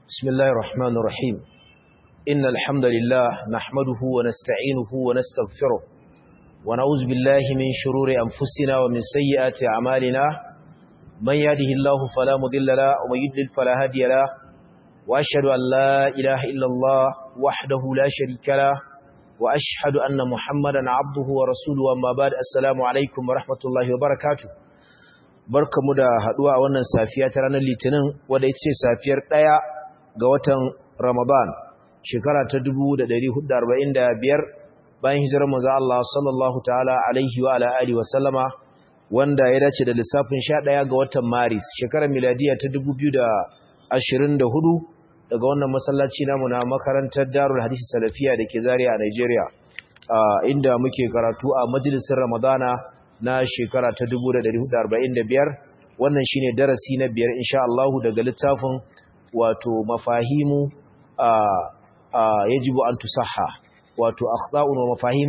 بسم الله الرحمن الرحيم إن الحمد لله نحمده ونستعينه ونستغفره ونعوذ بالله من شرور أنفسنا ومن سيئات أعمالنا من يهده الله فلا مضل له ومن يضلل فلا هادي له وأشهد أن لا إله إلا الله وحده لا شريك له وأشهد أن محمدا عبده ورسوله وما بعد السلام عليكم ورحمة الله وبركاته barkamu da haduwa a wannan safiya ta ranar litinin wadda ita ce safiyar ɗaya ga watan ramadan shekara ta 1445 bayan hijirar manzo Allah sallallahu ta'ala alaihi wa ala alihi wa sallama wanda ya dace da lissafin 11 ga watan maris shekarar miladiya ta 2024 daga wannan masallaci namu na makarantar darul hadisi salafiya da ke zaria a Nigeria inda muke karatu a majalisar ramadana na shekara ta 1445 wannan shine darasi na biyar insha Allah daga littafin wato mafahimu a yajibu an tusaha wato akhta'un wa mafahim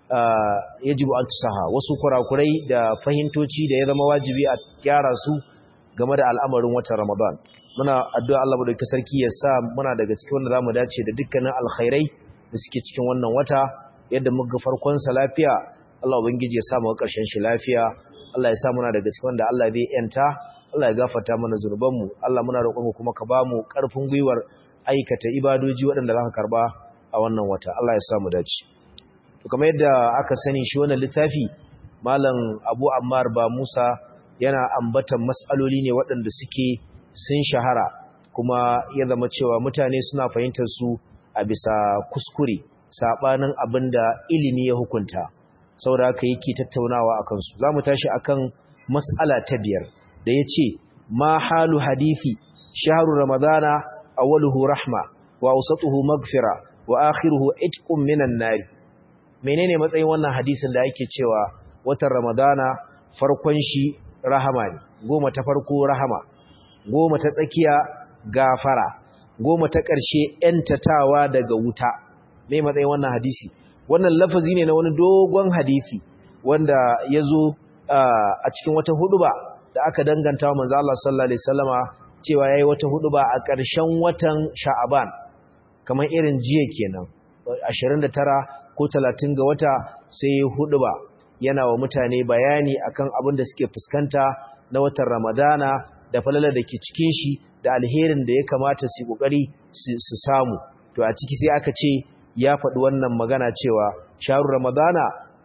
yajibu an tusaha wasu kurakurai da fahimtoci da ya zama wajibi a gyara su game da al'amarin watan Ramadan muna addu'a Allah madaukakin sarki ya sa muna daga cikin wanda zamu dace da dukkanin alkhairai da suke cikin wannan wata yadda muka farkon sa lafiya Allah ubangiji ya sa mu ƙarshen shi lafiya Allah ya sa muna daga cikin wanda Allah zai yanta Allah ya gafarta mana zunubanmu Allah muna roƙon kuma ka ba mu ƙarfin gwiwar aikata ibadoji waɗanda za ka karba a wannan wata Allah ya sa mu dace to kamar yadda aka sani shi wannan littafi malam Abu Ammar ba Musa yana ambatan mas'aloli ne waɗanda suke sun shahara kuma ya zama cewa mutane suna fahimtar su a bisa kuskure sabanin abinda ilimi ya hukunta saboda haka yake tattaunawa akan su zamu tashi akan mas'ala ta biyar da yace ma halu hadisi shahru ramadana awwaluhu rahma wa awsatuhu maghfira wa akhiruhu itqun minan nar menene matsayin wannan hadisin da yake cewa watan ramadana farkon shi rahama ne goma ta farko rahama goma ta tsakiya gafara goma ta ƙarshe ‘yantatawa daga wuta mai matsayin wannan hadisi wannan lafazi ne na wani dogon hadisi wanda ya zo a cikin wata huduba da aka danganta wa manzo Allah sallallahu alaihi wasallama cewa yayi wata huduba a ƙarshen watan Sha'aban kamar irin jiya kenan 29 ko 30 ga wata sai huduba yana wa mutane bayani akan abin da suke fuskanta na watan Ramadana da falalar da ke cikin shi da alherin da ya kamata su kokari su samu to a ciki sai aka ce ya faɗi wannan magana cewa sharu ramadana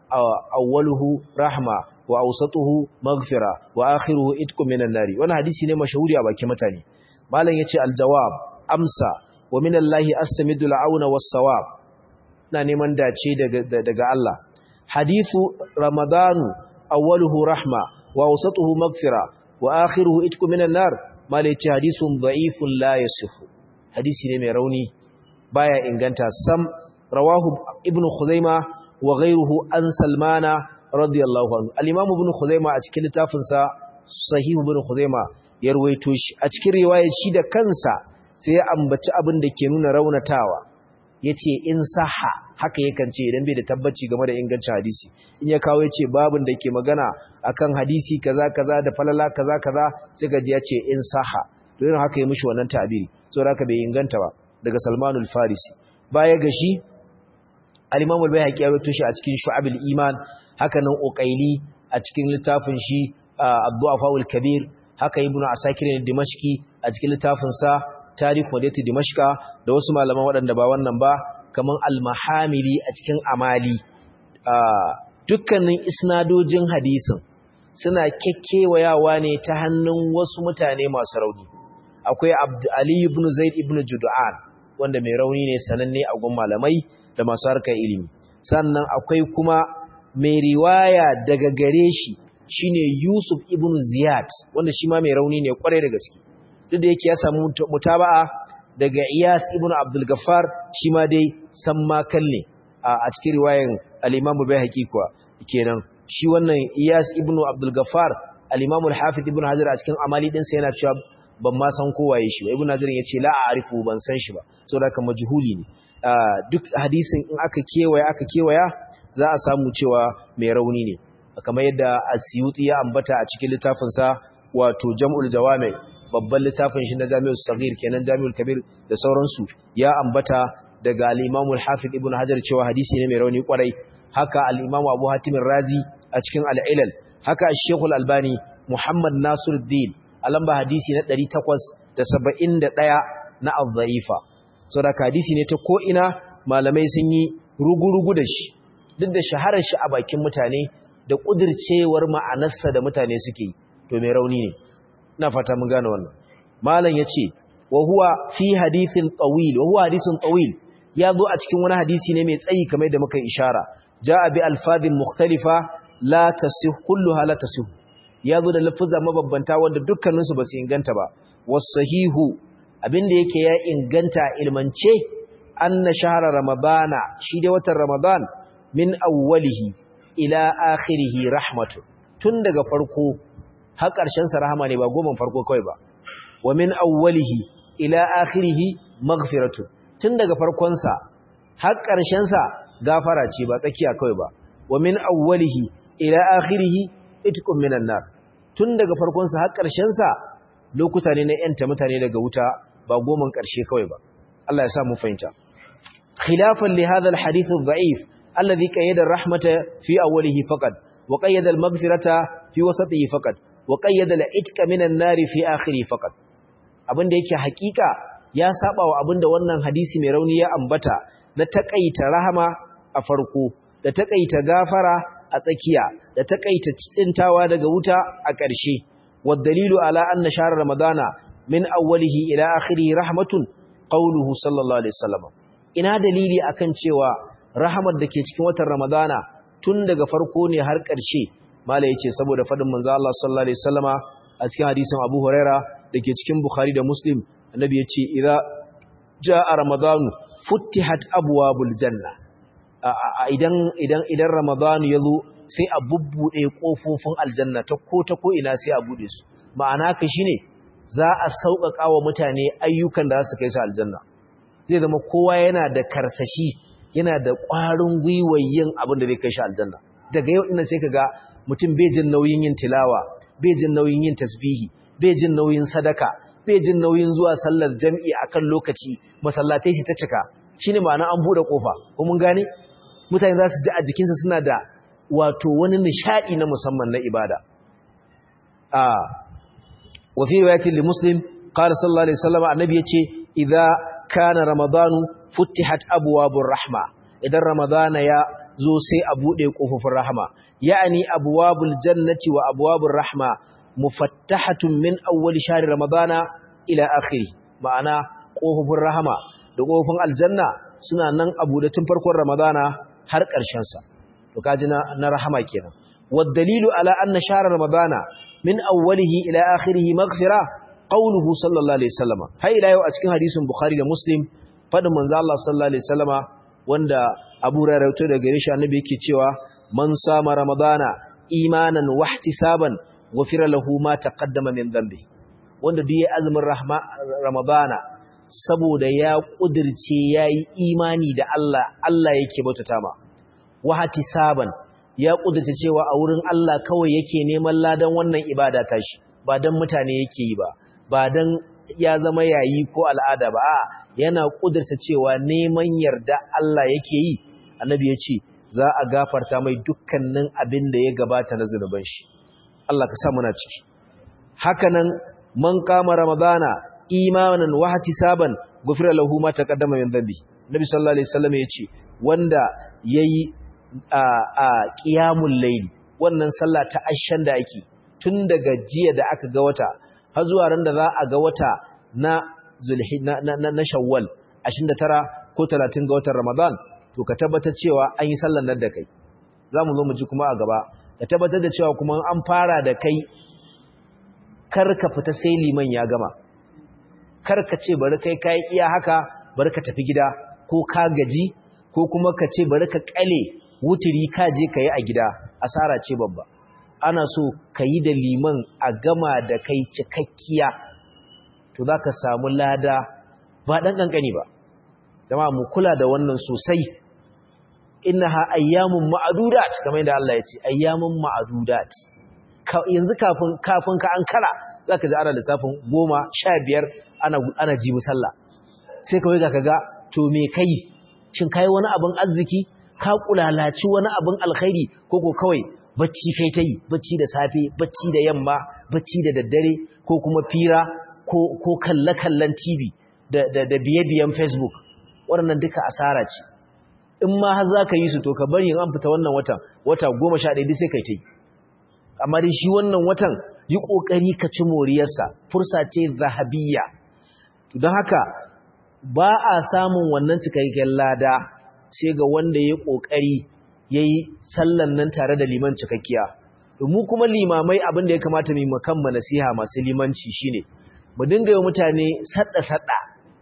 awwaluhu rahma wa awsatuhu maghfira wa akhiruhu itqu minan nari wannan hadisi ne mashahuri a bakin mutane malam yace aljawab amsa wa minallahi astamidu al'auna was-sawab na neman dace daga daga Allah hadithu ramadanu awwaluhu rahma wa awsatuhu maghfira wa akhiruhu itqu minan nar malai ce hadisun da'ifun la yasihu hadisi ne mai rauni baya inganta sam rawahu ibnu khuzaima wa ghayruhu an salmana radiyallahu anhu al-imam ibn khuzaima a cikin littafin sa sahih ibn khuzaima ya ruwaito shi a cikin riwayar shi da kansa sai ya ambaci abin da ke nuna raunatawa yace in saha haka yakan ce idan bai da tabbaci game da ingancin hadisi in ya kawo yace babin da ke magana akan hadisi kaza kaza da falala kaza kaza sai gaji yace in saha to irin haka ya mishi wannan ta'biri saboda haka bai inganta ba daga Salmanul Farisi baya ga shi al-Imam al-Baihaqi ya rawaito shi a cikin Shu'abul Iman haka nan Uqaili a cikin littafin shi Abdu'afaul Kabir haka Ibn Asakir al-Dimashqi a cikin littafin sa Tarikh Madinati Dimashqa da wasu malaman waɗanda ba wannan ba kaman al-Mahamili a cikin Amali dukkanin isnadojin hadisin suna kekkewayawa ne ta hannun wasu mutane masu rauni akwai Ali ibn Zaid ibn Jud'an wanda mai rauni ne sananne a gun malamai da masu harkar ilimi sannan akwai kuma mai riwaya daga gare shi shine Yusuf ibn Ziyad wanda shi ma mai rauni ne kwarai da gaske duk da yake ya samu mutaba'a daga Iyas ibn Abdul Gaffar shi ma dai san makal ne a cikin riwayan al-Imam Bayhaqi kuwa kenan shi wannan Iyas ibn Abdul Gaffar al-Imam al-Hafiz ibn Hajar a cikin amali din sa yana cewa ban ma san kowaye shi ba Ibn Hajar yace la a'rifu ban san shi ba saboda haka majhuli ne duk hadisin in aka kewaya aka kewaya za a samu cewa mai rauni ne kamar yadda Asyuti ya ambata a cikin littafin sa wato Jam'ul Jawami babban littafin shi na Jami'ul Saghir kenan Jami'ul Kabir da sauransu ya ambata daga al-Imam al-Hafiz Ibn Hajar cewa hadisi ne mai rauni kwarai haka al-Imam Abu Hatim Razi a cikin al-Ilal haka Sheikh al-Albani Muhammad Nasiruddin a lamba hadisi na 871 na al-Dha'ifa saboda hadisi ne ta ko ina malamai sun yi rugurugu da shi duk da shaharar shi a bakin mutane da kudircewar ma'anarsa da mutane suke yi to mai rauni ne ina fata mun gane wannan malam yace wa huwa fi hadithin tawil wa huwa hadithun tawil ya zo a cikin wani hadisi ne mai tsayi kamar da muka ishara jaa bi alfadhin mukhtalifa la tasih kulluha la tasih ya zo da lafuzza mababbanta wanda dukkanin su basu inganta ba wasahihu abinda yake ya inganta ilmance anna shahra ramadana shi dai watan ramadan min awwalihi ila akhirihi rahmatu tun daga farko har ƙarshen sa rahama ne ba goma farko kawai ba wa min awwalihi ila akhirihi maghfiratu tun daga farkon sa har ƙarshen sa gafara ce ba tsakiya kawai ba wa min awwalihi ila akhirihi itqum minan nar tun daga farkon sa har ƙarshen sa lokuta ne na yanta mutane daga wuta ba goman ƙarshe kawai ba Allah ya sa mu fahimta khilafan li hadha al-hadith ad-da'if alladhi qayyada ar-rahmata fi awwalihi faqat wa qayyada al-maghfirata fi wasatihi faqat wa qayyada al-itqa minan nari fi akhiri faqat abinda yake hakika ya saba wa abinda wannan hadisi mai rauni ya ambata na takaita rahama a farko da takaita gafara a tsakiya da takaita tsintawa daga wuta a ƙarshe wa dalilu ala anna shahr ramadana min awwalihi ila akhirihi rahmatun qawluhu sallallahu alaihi wasallam ina dalili akan cewa rahamar da ke cikin watan ramadana tun daga farko ne har ƙarshe mala yace saboda fadin manzo Allah sallallahu alaihi wasallama a cikin hadisin Abu Huraira dake cikin Bukhari da Muslim annabi yace idza jaa ramadanu futtihat abwabul janna idan idan idan ramadanu yazo sai a bubbude kofofin aljanna ta ko ta ko ina sai a bude su ma'ana ka shine za a sauƙaƙa wa mutane ayyukan da za su kai su aljanna zai zama kowa yana da karsashi yana da ƙwarin gwiwar yin abin da zai kai shi aljanna daga yau ina sai ka ga mutum bai jin nauyin yin tilawa bai jin nauyin yin tasbihi bai jin nauyin sadaka bai jin nauyin zuwa sallar jam'i akan lokaci masallatai shi ta cika shine ma'ana an bude kofa ko mun gane mutane za su ji a jikinsu suna da wato wani nishadi na musamman na ibada a wa fi riwayatin li muslim qala sallallahu alaihi wasallam annabi yace idza kana ramadanu futtihat abwabur rahma idan ramadana ya zo sai a buɗe ƙofofin rahama ya'ani abwabul jannati wa abwabur rahma mufattahatun min awwal shahr ramadana ila akhiri ma'ana ƙofofin rahama da ƙofofin aljanna suna nan a buɗe tun farkon ramadana har ƙarshen sa to kaji na, na rahama kenan wad dalilu ala anna shahr ramadana min awwalihi ila akhirih maghfira qawluhu sallallahu alaihi wasallam har ila yau a cikin hadisin bukhari da muslim fadin manzo Allah sallallahu alaihi wasallama wanda Abu Hurairah da gare shi annabi yake cewa man sama ramadana imanan wa ihtisaban ghufira lahu ma taqaddama min dhanbi wanda duk ya azumin rahma ramadana saboda ya kudirce yayi imani da Allah Allah yake bautata ma wa ihtisaban ya kudirce cewa a wurin Allah kawai yake neman ladan wannan ibada tashi ba dan mutane yake yi ba ba dan ya zama yayi ko al'ada ba a yana kudurta cewa neman yarda Allah yake yi annabi ya ce za a gafarta mai dukkanin abin da ya gabata na zunuban shi Allah ka sa muna ciki hakanan man kama ramadana imanan wa ihtisaban gufira lahu ma taqaddama min dhanbi nabi sallallahu alaihi wasallam ya ce wanda yayi a a qiyamul layl wannan sallah ta ashan da ake tun daga jiya da aka ga wata har zuwa ran da za a ga wata na zulhijja na, na, na shawwal 29 ko 30 ga watan ramadan to ka tabbatar cewa an yi sallar nan da kai zamu zo mu ji kuma a gaba ka tabbatar da cewa kuma an fara da kai kar ka fita sai liman ya gama kar ka ce bari kai kai iya haka bari ka tafi gida ko ka gaji ko kuma ka ce bari ka kale wuturi ka je ka yi a gida asara ce babba ana so ka yi da liman a gama da kai cikakkiya to za ka samu lada ba ɗan ƙanƙani ba zama mu kula da wannan sosai ina ha ayyamun ma'adudat kamar yadda Allah ya ce ayyamun ma'adudat yanzu kafin kafin ka an kara zaka ji ana lissafin goma sha biyar ana ana jibi sallah sai kawai ga kaga to me kai shin kai wani abin arziki ka kulalaci wani abin alkhairi ko ko kawai bacci kai ta yi bacci da safe bacci da yamma bacci da daddare ko kuma fira ko ko kalle kallon TV da da da biye biyan Facebook waɗannan duka asara ce in ma har zaka yi su to ka bari in an fita wannan watan wata 11 sai kai ta yi amma dai shi wannan watan yi kokari ka ci moriyarsa fursa ce zahabiyya don haka ba a samun wannan cikakken lada sai ga wanda ya kokari yayi sallan nan tare da liman cikakkiya mu kuma limamai abin da ya kamata mu makan nasiha masu limanci shine mu dinga yi mutane sadda sadda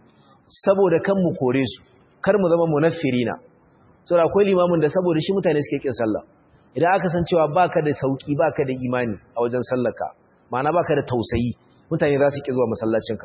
saboda kan mu kore su kar mu zama munaffirina saboda akwai limamin da saboda shi mutane suke kin sallah idan aka san cewa baka da sauki baka da imani a wajen sallarka ma'ana baka da tausayi mutane za su ki zuwa masallacinka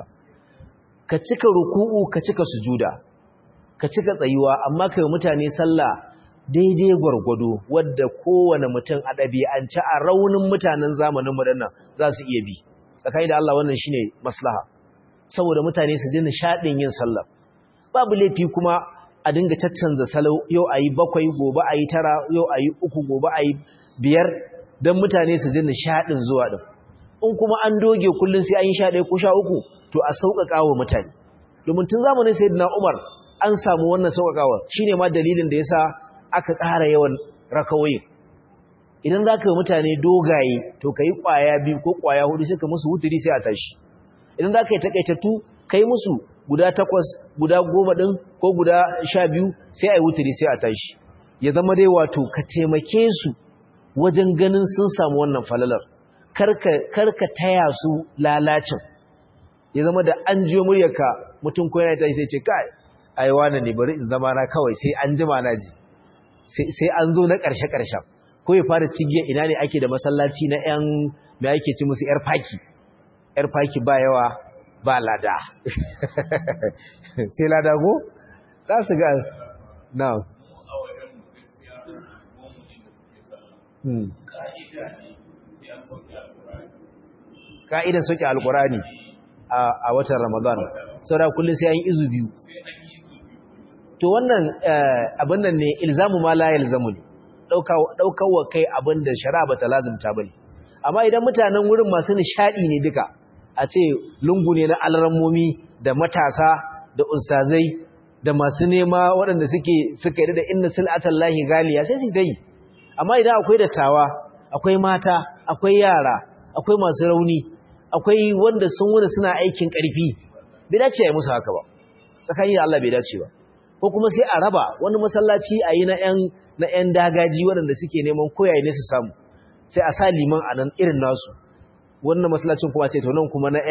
ka cika ruku'u ka cika sujuda ka cika tsayuwa amma kai mutane sallah daidai gwargwado wadda kowane mutum a ɗabi'ance a raunin mutanen zamanin nan za su iya bi tsakani da Allah wannan shine maslaha saboda mutane su ji nishaɗin yin sallah babu laifi kuma a dinga caccanza salo yau ayi bakwai gobe ayi tara yau ayi uku gobe ayi biyar don mutane su ji nishaɗin zuwa din in kuma an doge kullum sai an yi sha ɗaya ko sha uku to a sauƙaƙa wa mutane domin tun zamanin sayyidina Umar an samu wannan sauƙaƙawa shine ma dalilin da yasa aka ƙara yawan rakawoyin idan za ka yi mutane dogaye to ka yi ƙwaya biyu ko ƙwaya hudu sai ka musu wuturi sai a tashi idan za ka yi taƙaitattu ka yi musu guda takwas guda goma ɗin ko guda sha biyu sai a yi wuturi sai a tashi ya zama dai wato ka taimake su wajen ganin sun samu wannan falalar karka taya su lalacin ya zama da an jiyo muryarka mutum ko yana tashi sai ce kai ai wani ne bari in zama na kawai sai an jima na ji sai an zo na ƙarshe-ƙarshen ko ya fara cigiya ina ne ake da masallaci na 'yan mai ake ci musu 'yar faki 'yar faki ba yawa ba lada sai lada go? za su ga na ka'idan soke alkurani a watan ramadan saura kullum sai an yi izu biyu to wannan abin nan ne ilzamu ma la yalzamu ne daukar wa kai abin da shari'a bata lazimta bane amma idan mutanen wurin masu nishadi ne duka a ce lungu ne na alrammomi da matasa da ustazai da masu nema waɗanda suke suka yi da inna sil'atan lahi galiya sai su dai amma idan akwai dattawa akwai mata akwai yara akwai masu rauni akwai wanda sun wuni suna aikin ƙarfi bai dace a yi musu haka ba tsakanin Allah bai dace ba ko kuma sai a raba wani masallaci a yi na 'yan dagaji waɗanda suke neman koyaye ne su samu sai a sa liman a nan irin nasu wannan masallacin kuma ce to nan kuma na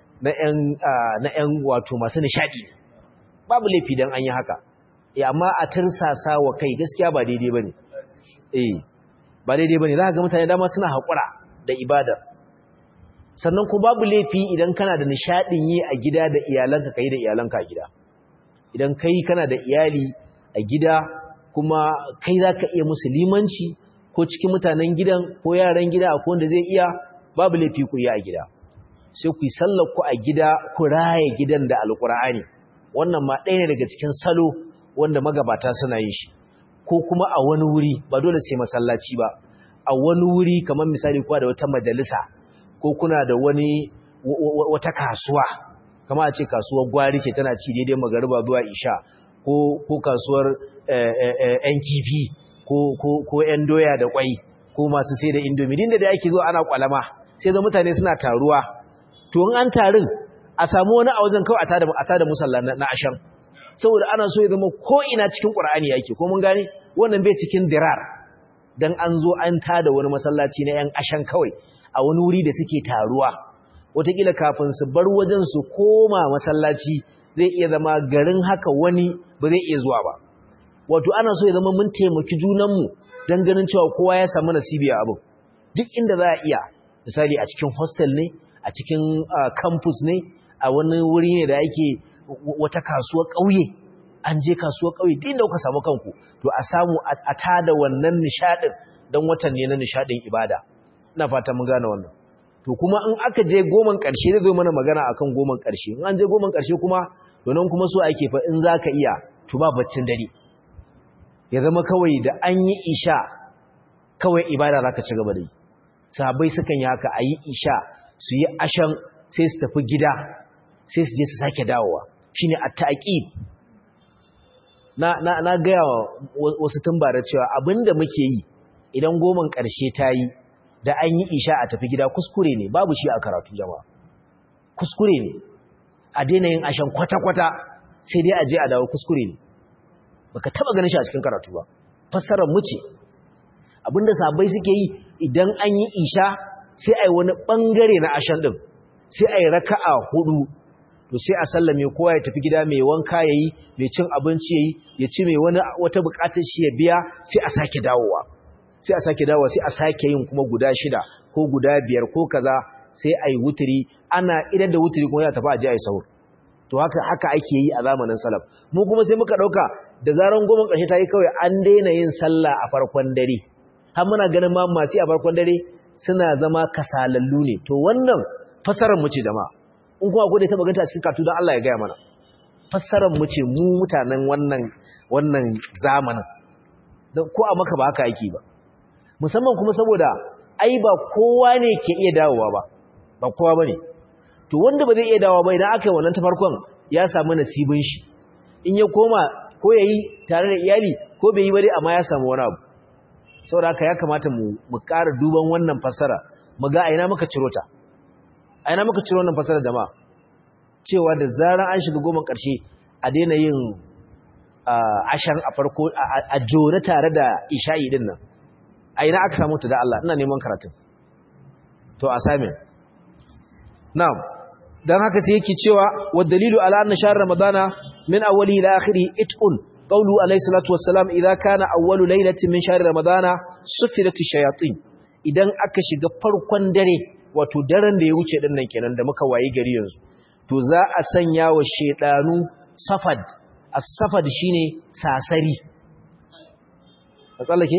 'yan wato masu nishaɗi babu laifi don an yi haka ya amma a tirsasa wa kai gaskiya ba daidai ba ne eh ba daidai ba ne za ka ga mutane dama suna haƙura da ibadar sannan kuma babu laifi idan kana da nishaɗin yi a gida da iyalanka ka yi da iyalanka a gida idan kai kana da iyali a gida kuma kai za ka iya musulmanci ko cikin mutanen gidan ko yaran gida ko wanda zai iya babu laifi ku yi a gida sai ku yi sallar ku a gida ku raye gidan da alkur'ani wannan ma ɗaya ne daga cikin salo wanda magabata suna yin shi ko kuma a wani wuri ba dole sai masallaci ba a wani wuri kamar misali kuwa da wata majalisa ko kuna da wani wata kasuwa kama a ce kasuwar gwari ce tana ci daidai magariba zuwa isha ko kasuwar yan kifi ko yan doya da kwai ko masu sai da indomi dinda da ake zuwa ana kwalama sai da mutane suna taruwa to in an tarin a samu wani a wajen kawai a tada musalla na ashan saboda ana so ya zama ko ina cikin qur'ani yake ko mun gane wannan bai cikin dirar dan an zo an tada wani masallaci na yan ashan kawai a wani wuri da suke taruwa wataƙila kafin su bar wajen su koma masallaci zai iya zama garin haka wani ba zai iya zuwa ba wato ana so ya zama mun taimaki junanmu don ganin cewa kowa ya samu nasibi a abin duk inda za a iya misali a cikin hostel ne a cikin campus ne a wani wuri ne da ake wata kasuwar ƙauye an je kasuwar ƙauye duk inda kuka samu kanku to a samu a tada wannan nishaɗin don watan ne na nishaɗin ibada ina fata mun gane wannan to kuma in aka je goman ƙarshe zai zo mana magana akan goman ƙarshe in an je goman ƙarshe kuma donan kuma so ake fa in zaka iya to ba baccin dare ya zama kawai da an yi isha kawai ibada zaka ci gaba da yi sahabbai sukan yi haka ayi isha su yi ashan sai su tafi gida sai su je su sake dawowa shine at-taqib na na na ga wasu tumbara cewa abinda muke yi idan goman ƙarshe ta yi da an yi isha a tafi gida kuskure ne babu shi a karatu jama'a kuskure ne a daina yin ashan kwata-kwata sai dai a je a dawo kuskure ne baka taba ganin shi a cikin karatu ba fassarar mu ce abinda sabai suke yi idan an yi isha sai a yi wani bangare na ashan din sai a yi raka'a hudu to sai a sallame kowa ya tafi gida mai wanka yayi mai cin abinci yayi ya ci mai wani wata bukatar shi ya biya sai a sake dawowa sai a sake dawowa sai a sake yin kuma guda shida ko guda biyar ko kaza sai a yi wuturi ana idan da wuturi kuma ya tafi a je a yi sahur to haka haka ake yi a zamanin salaf mu kuma sai muka dauka da zaran goma ƙarshe ta yi kawai an daina yin sallah a farkon dare har muna ganin ma masu a farkon dare suna zama kasalallu ne to wannan fasarar mu ce jama'a in kuma akwai da ta maganta a cikin katu don Allah ya gaya mana fassarar mu ce mu mutanen wannan wannan zamanin ko a maka ba haka yake ba musamman kuma saboda ai ba kowa ne ke iya dawowa ba ba kowa bane to wanda ba zai iya dawowa ba idan aka yi wannan ta farkon ya samu nasibin shi in ya koma ko yayi tare da iyali ko bai yi ba dai amma ya samu wani abu saboda haka ya kamata mu mu ƙara duban wannan fassara mu ga aina muka ciro ta aina muka ciro wannan fassara jama'a cewa da zaran an shiga goma ƙarshe a daina yin ashan a farko a jore tare da isha'i din nan a ina aka samu ta da Allah ina neman karatun to a sami na'am dan haka sai yake cewa wa dalilu ala anna shahr ramadana min awwali ila akhiri itqun qawlu alayhi salatu wassalam idza kana awwalu laylatin min shahr ramadana sufirat ash-shayatin idan aka shiga farkon dare wato daren da ya wuce din nan kenan da muka wayi gari yanzu to za a sanya wa shedanu safad as-safad shine sasari a tsallake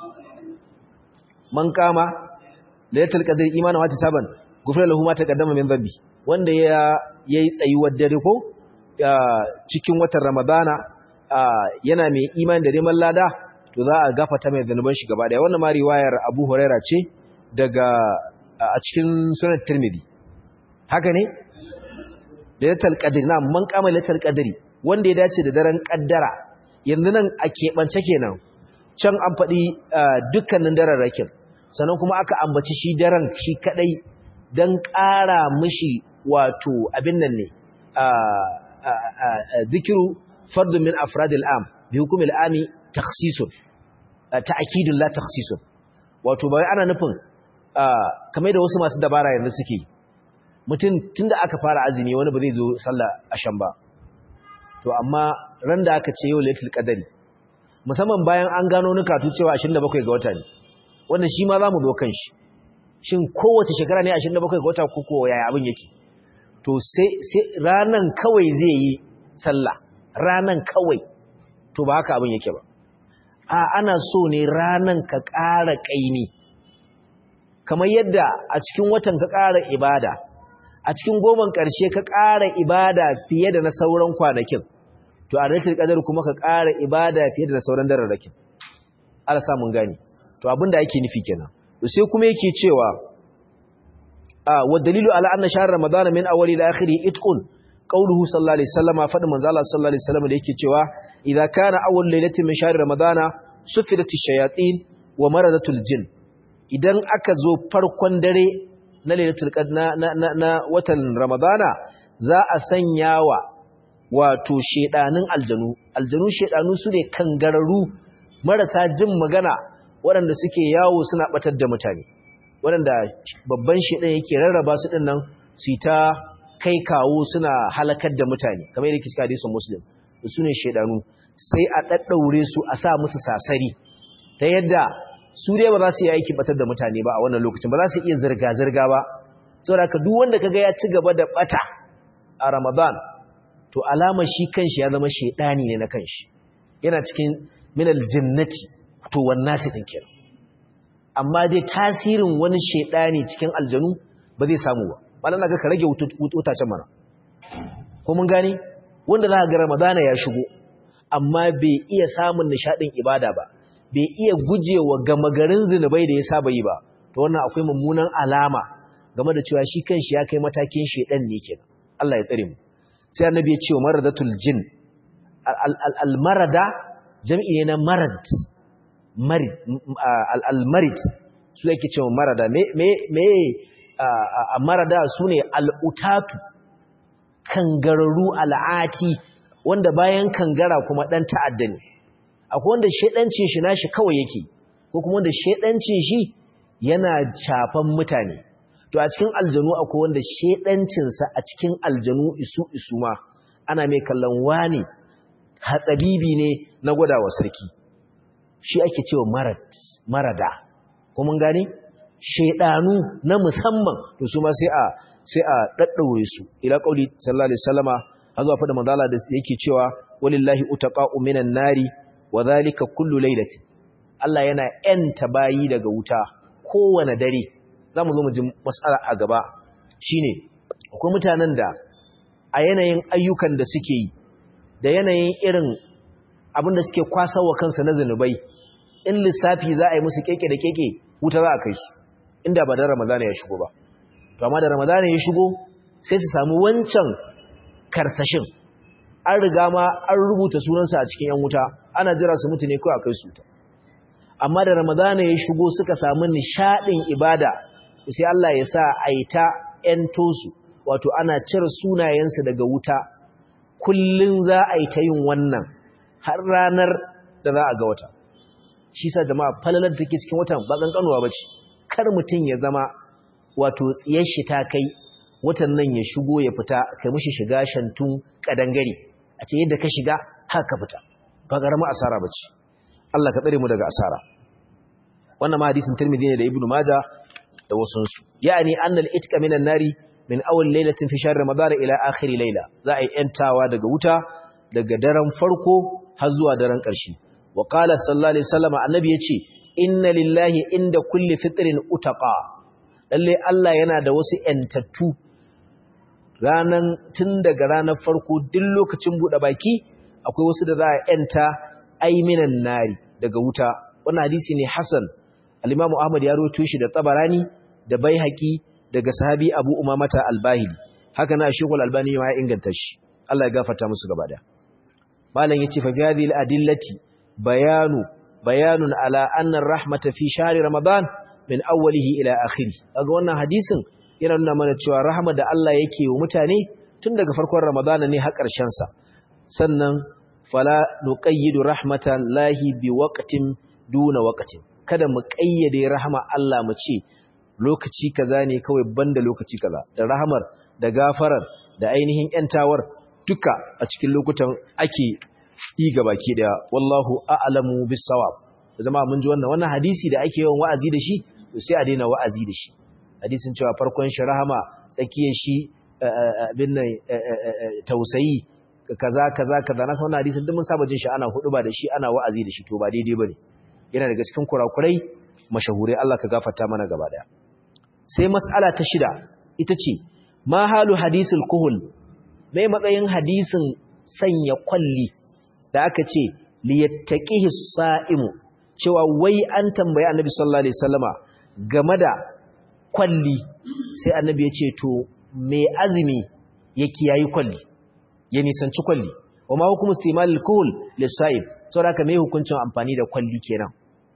man kama laylatul qadr imanan wa tisaban gufra lahu ma taqaddama min dhanbi wanda ya yayi tsayuwar dare ko cikin watan ramadana yana mai imani da neman lada to za a gafata mai zanuban shi gaba daya wannan ma riwayar Abu Huraira ce daga a cikin sunan Tirmidhi haka ne laylatul qadr na man kama laylatul qadri wanda ya dace da daren kaddara yanzu nan a keɓance kenan can an faɗi dukkanin dararrakin sannan kuma aka ambaci shi daren shi kadai don ƙara mishi wato abin nan ne zikiru fardun min afradil am bi hukumil ami takhsisun ta'kidun la takhsisun wato bai ana nufin kamar da wasu masu dabara yanzu suke mutum tunda aka fara azumi wani ba zai zo sallah ashan ba to amma ran da aka ce yau lailatul qadari musamman bayan an gano nukatu cewa 27 ga wata ne wannan shi ma zamu zo kan shi shin kowace shekara ne 27 ga wata ko ko yaya abin yake to sai sai ranan kawai zai yi sallah ranan kawai to ba haka abin yake ba a ana so ne ranan ka ƙara ƙaimi kamar yadda a cikin watan ka ƙara ibada a cikin goman ƙarshe ka ƙara ibada fiye da na sauran kwanakin to a ratul qadar kuma ka ƙara ibada fiye da na sauran dararrakin Allah sa mun gani to abinda yake nufi kenan to sai kuma yake cewa wa dalilu ala anna shahr ramadana min awwali ila akhiri itqun qawluhu sallallahu alaihi wasallam fadin manzo Allah sallallahu alaihi wasallam da yake cewa idza kana awwal lailatin min shahr ramadana sufidat ash-shayatin wa maradatul jin idan aka zo farkon dare na lailatul qadr na na watan ramadana za a sanya wa wato shedanin aljanu aljanu shedanu su ne kangararru marasa jin magana waɗanda suke yawo suna batar da mutane waɗanda babban shedan yake rarraba su din nan su ta kai kawo suna halakar da mutane kamar yadda kika hadisin muslim su ne shedanu sai a daddaure su a sa musu sasari ta yadda su dai ba za su yi aiki batar da mutane ba a wannan lokacin ba za su iya zirga zirga ba saboda ka duk wanda kaga ya ci gaba da bata a ramadan to alama shi kanshi ya zama shedani ne na kanshi yana cikin minal jinnati to wannasi din kenan amma dai tasirin wani shedani cikin aljanu ba zai samu ba malan ga ka rage wutacen mana ko mun gane wanda za ga ramadana ya shigo amma bai iya samun nishadin ibada ba bai iya gujewa gama garin zinubai da ya saba yi ba to wannan akwai mummunan alama game da cewa shi kanshi ya kai matakin shedan ne kenan Allah ya tsare mu sai annabi ya ce wa maradatul jin al marada jami'i ne na marad marid al marid su yake cewa marada me me me a marada sune al utatu kangararu al'ati wanda bayan kangara kuma dan ta'adda ne akwai wanda shedancin shi nashi kawai yake ko kuma wanda shedancin shi yana shafan mutane to a cikin aljanu akwai wanda shedancin sa a cikin aljanu isu isu ma ana mai kallon wani hatsabibi ne na gwadawa sarki shi ake cewa marad marada ko mun gane shedanu na musamman to su ma sai a sai a daddaure su ila qauli sallallahu alaihi wasallama hazo fa da manzala da yake cewa walillahi utaqa'u minan nari wa dhalika kullu laylatin Allah yana yanta bayi daga wuta kowane dare zamu zo mu ji mas'ala a gaba shine akwai mutanen da a yanayin ayyukan da suke yi da yanayin irin abin da suke kwasawa kansa na zanubai in lissafi za a yi musu keke da keke wuta za a kai su inda ba da ramadana ya shigo ba to amma da ramadana ya shigo sai su samu wancan karsashin an riga ma an rubuta sunansa a cikin yan wuta ana jira su mutu ne kawai a kai su wuta amma da ramadana ya shigo suka samu nishadin ibada sai Allah ya sa a yi ta ‘yanto su wato ana cire sunayensu daga wuta kullum za a yi ta yin wannan har ranar da za a ga wata shi sa jama'a falalar da take cikin watan ba ƙanƙanuwa ba ce kar mutum ya zama wato tsiyar shi ta kai watan nan ya shigo ya fita kai mishi shiga shantun kadangare a ce yadda ka shiga haka fita ba ƙaramin asara ba ce Allah ka tsare mu daga asara wannan ma hadisin Tirmidhi ne da Ibn Majah da wasunsu yani annal itka minan nari min awwal lailatin fi shahr ramadan ila akhir layla za a yi yantawa daga wuta daga daren farko har zuwa daren ƙarshe wa qala sallallahu alaihi wasallam annabi yace inna lillahi inda kulli fitrin utaqa lalle Allah yana da wasu yantattu ranan tun daga ranar farko duk lokacin bude baki akwai wasu da za a yanta aiminan nari daga wuta wannan hadisi ne hasan al-Imam Ahmad ya rawaito shi da Tabarani da Baihaqi daga sahabi Abu Umamata al-Bahili haka na Sheikh al-Albani ma ya inganta shi Allah ya gafarta musu gaba da Malam yace fa hadhihi al-adillati bayanu bayanun ala anna ar-rahmata fi shahri Ramadan min awwalihi ila akhirih kaga wannan hadisin yana nuna mana cewa rahama da Allah yake wa mutane tun daga farkon Ramadan ne har ƙarshen sa sannan fala nuqayyidu rahmatan lahi bi waqtin duna waqtin kada mu kayyade rahama Allah mu ce lokaci kaza ne kawai banda lokaci kaza da rahamar da gafarar da ainihin yantawar duka a cikin lokutan ake yi gabaki daya wallahu a'lamu bis-sawab zama mun ji wannan wannan hadisi da ake yawan wa'azi da shi to sai a daina wa'azi da shi hadisin cewa farkon shi rahama tsakiyar shi abin nan tausayi kaza kaza kaza na san wannan hadisin duk mun saba jin shi ana hudu ba da shi ana wa'azi da shi to ba daidai bane yana daga cikin kurakurai mashahurai Allah ka gafarta mana gaba daya sai mas'ala ta shida ita ce ma halu hadisul kuhul mai matsayin hadisin sanya kwalli da aka ce liyattaqihi sa'imu cewa wai an tambaye annabi sallallahu alaihi wasallama game da kwalli sai annabi ya ce to me azumi ya kiyayi kwalli ya nisanci kwalli wa ma hukumu istimalil kuhul lisa'ib saboda haka me hukuncin amfani da kwalli kenan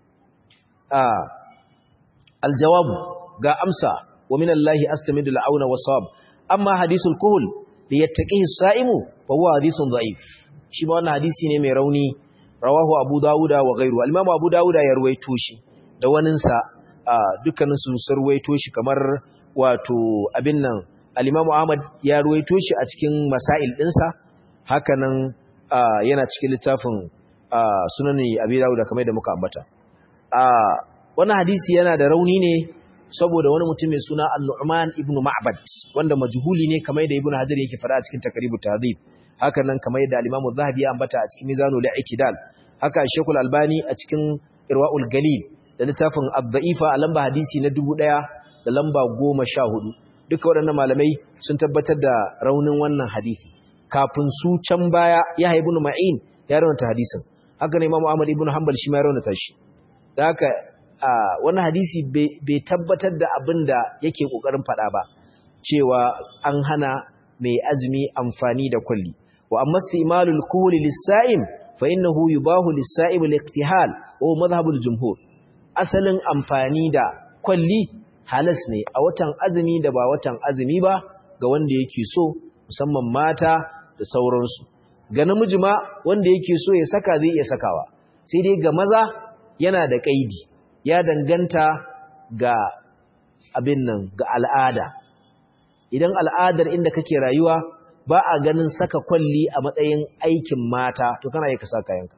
aljawabu ga amsa wa min Allah astamidu al'auna wasab amma hadisul kuhul da yattaqihi as-sa'imu fa huwa hadithun da'if shi ma wannan hadisi ne mai rauni rawahu abu dawuda wa ghayru al-imam abu dawuda ya ruwaito shi da wanin sa dukkanin su sarwaito shi kamar wato abin nan al-imam ahmad ya ruwaito shi a cikin masail dinsa hakanan yana cikin littafin sunani abi dawuda kamar da muka ambata wannan hadisi yana da rauni ne saboda wani mutum mai suna Al-Nu'man ibn Ma'bad wanda majhuli ne kamar da Ibn Hajar yake fara a cikin Taqribut Tahdhib haka nan kamar da Al-Imam Az-Zahabi ya ambata a cikin Mizanul I'tidal haka Sheikhul Albani a cikin Irwaul Galil da littafin Ad-Da'ifa a lamba hadisi na 1000 da lamba 14 duka waɗannan malamai sun tabbatar da raunin wannan hadisi kafin su can baya ya haibu ma'in ya raunata hadisin haka ne imamu ahmad ibn hanbal shi ma ya raunata shi da haka wannan hadisi bai tabbatar da abin da yake kokarin faɗa ba cewa an hana mai azumi amfani da kulli wa amma istimalul kuhli lis-sa'im fa innahu yubahu lis-sa'im al-iktihal wa madhhabul jumhur asalin amfani da kwalli halas ne a watan azumi da ba watan azumi ba ga wanda yake so musamman mata da sauransu ga namiji ma wanda yake so ya saka zai iya sakawa sai dai ga maza yana da kaidi ya danganta ga abin nan ga al'ada idan al'adar inda kake rayuwa ba a ganin saka kwalli a matsayin aikin mata to kana yi ka saka yanka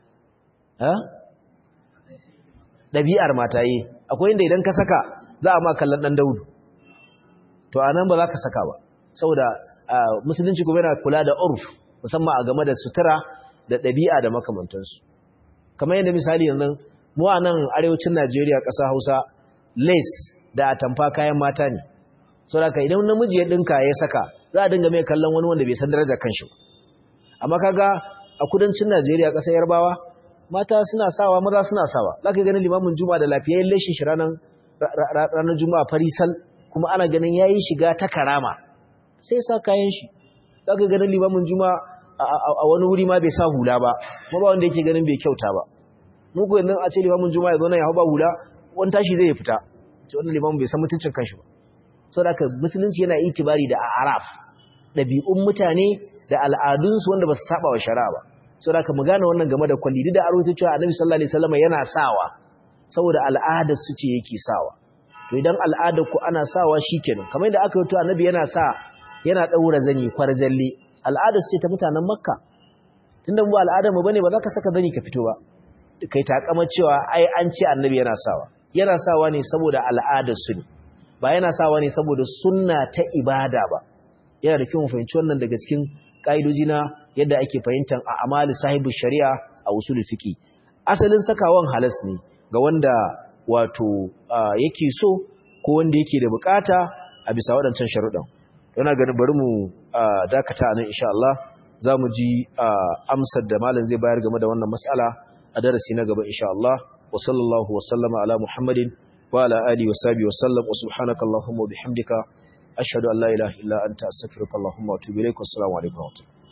ɗabi'ar mata yi akwai inda idan ka saka za a ma kallon ɗan daudu to a nan ba za ka saka ba saboda musulunci kuma yana kula da urf musamman a game da sutura da ɗabi'a da makamantansu kamar yadda misali yanzu mu a nan arewacin najeriya ƙasa hausa lace da atamfa kayan mata ne saboda idan namiji ya ɗinka ya saka za a dinga mai kallon wani wanda bai san darajar kanshi ba amma kaga a kudancin najeriya ƙasar yarbawa mata suna sawa maza suna sawa za ka ganin limamin juma'a da lafiyayyen lashin shi ranar juma'a farisal kuma ana ganin ya yi shiga ta karama sai sa kayan shi za ka ganin limamin juma'a a wani wuri ma bai sa hula ba ma ba wanda yake ganin bai kyauta ba muku yanzu a ce limamin juma'a ya zo na ya hau ba hula wani tashi zai fita ce wannan limamin bai san mutuncin kanshi ba sau da musulunci yana itibari da araf ɗabi'un mutane da al'adunsu wanda ba su saba wa shari'a ba sau da mu gane wannan game da kwalli duk da aro ta cewa annabi sallallahu alaihi wasallam yana sawa saboda al'adar su ce yake sawa to idan al'adar ku ana sawa shikenan kamar yadda aka yi to annabi yana sa yana daura zani kwarjalle al'adar su ce ta mutanen makka tunda mu al'adar mu bane ba za ka saka zani ka fito ba kai takama cewa ai an ce annabi yana sawa yana sawa ne saboda al'adar su ne ba yana sawa ne saboda sunna ta ibada ba yana da kyau mu fahimci wannan daga cikin ƙa'idoji na yadda ake fahimtar a amali sahibu shari'a a usulul fiqi asalin sakawan halas ne ga wanda wato yake so ko wanda yake da bukata a bisa waɗancan sharuɗan yana ganin bari mu dakata nan insha Allah za mu ji amsar da malam zai bayar game da wannan mas'ala a darasi na gaba insha Allah wa sallallahu wa sallama ala muhammadin wa ala alihi wa sahbihi wa sallam wa subhanaka allahumma wa bihamdika ashhadu an la ilaha illa anta astaghfiruka allahumma wa atubu ilaik wassalamu alaikum